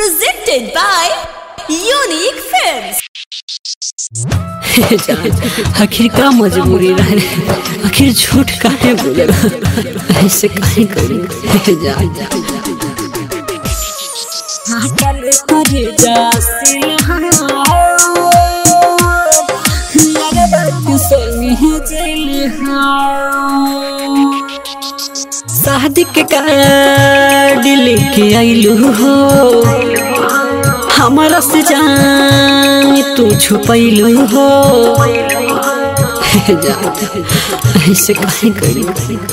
Presented by Unique Films. जान आखिर का मजबूरी रहे आखिर झूठ काहे बोले ऐसे काहे करी जान चल करे जा शादी के कार्ड लेके आइलू हो हमारा से जान तू छुपैलू हो जान ऐसे काहे करी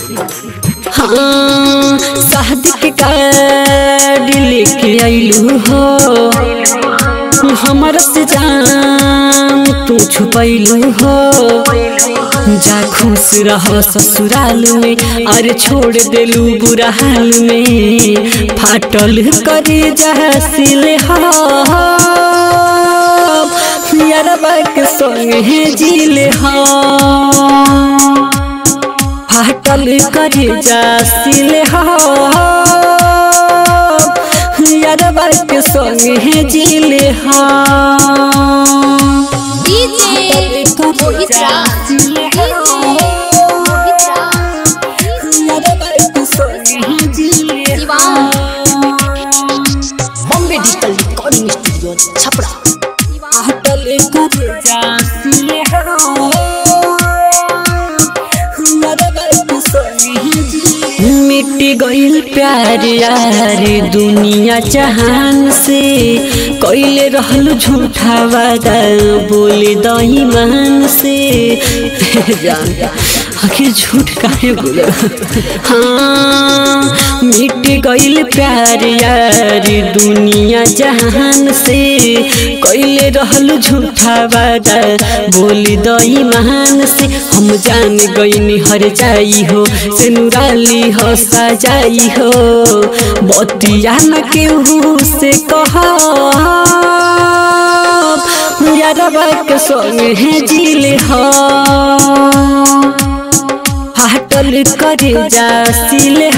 हाँ शादी के कार्ड लेके आइलू हो हमारा से जान तू छुपैलू हो जा खुश रह ससुराल में अरे छोड़ देलू बुरा हाल में फाटल करे जा सिले यारबा के संगे जिले फाटल करे जा सिले यारबा के संगे जिले DJ Mohit Raj. DJ Mohit Raj. Diwan. Bombay digital recording studio Chhapra अटल कर जासी मिट गईल प्यार यार दुनिया जहान से कैले रहल झूठा वादा बोले दही मान से जान आखिर झूठ काहे बोले हाँ मिट गईल प्यार यार दुनिया जहान से कैले रहल झूठा वादा बोली दई महान से हम जान गईनी हर जाई हो से नुराली हो सजाई हो बतिया न केहू से कह यारबा के संग है जिले हो फाटल करे जा सिले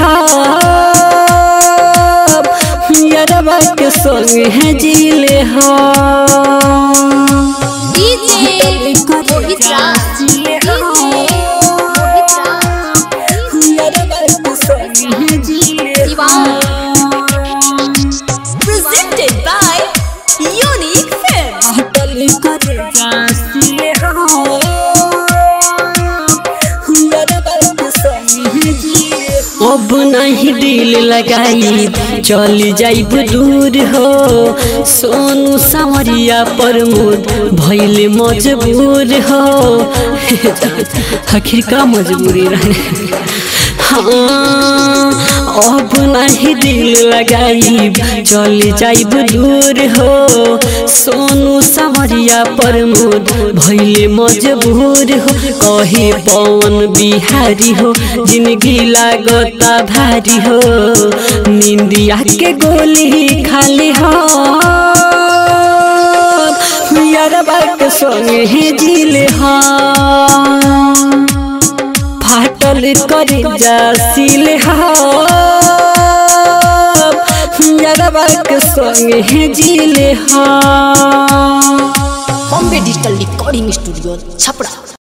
यारबा के संग है जिले हो DJ Mohit Raj. DJ Mohit Raj. Diwan. Presented by Unique Films. अब नहीं दिल लगाई चल जाइब दूर हो सोनू सावरिया प्रमोद भैले मजबूर हो आखिर का मजबूरी रहे हाँ अब नहीं दिल लगाई चल जाइब दूर हो सोनू सावरिया प्रमोद भैले मजबूर हो कहे पवन बिहारी हो जिंदगी लागता भारी हो निंदिया के गोली खाली हो यारबा के संगे जिले हो फाटल करे जा सिले यारबा के संगे जिले हा Bombay digital recording studio Chhapra